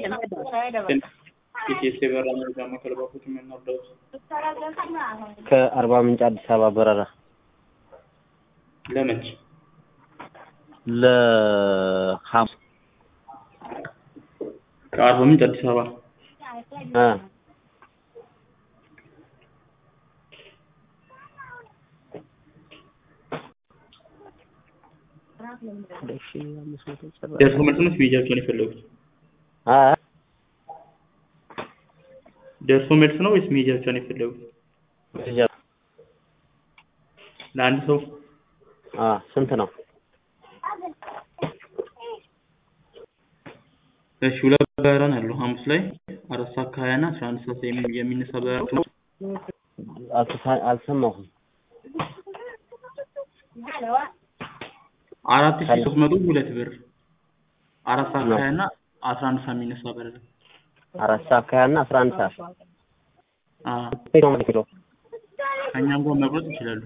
ኢቲኤስ የበረራ መረጃ ማዕከል ባንኮች የምናርዳውት ከአርባ ምንጭ አዲስ አበባ በረራ ለመች ለሐሙስ ከአርባ ምንጭ አዲስ አበባ እ ደርሶ መልስ ነው ቪዛቸውን የፈለጉት? አ ደርሶ መልስ ነው ወይስ መሄጃቸውን የፈለጉት? ለአንድ ሰው አ ስንት ነው? እሺ ሁለት በረራ ነው ያለው ሐሙስ ላይ አራት ሰዓት ከሀያ እና አስራ አንድ ሰዓት የሚ- የሚነሳ በረራ ነው። አልተሳ- አልሰማሁም። አራት ሺህ ሶስት መቶ ሁለት ብር አራት ሰዓት ከሀያ እና አስራ አንድ ሰዓት የሚነሳ በረራ አራት ሰዓት ከሀያ እና አስራ አንድ ሰዓት አዎ ከእኛም ጋር መቁረጥ ይችላሉ።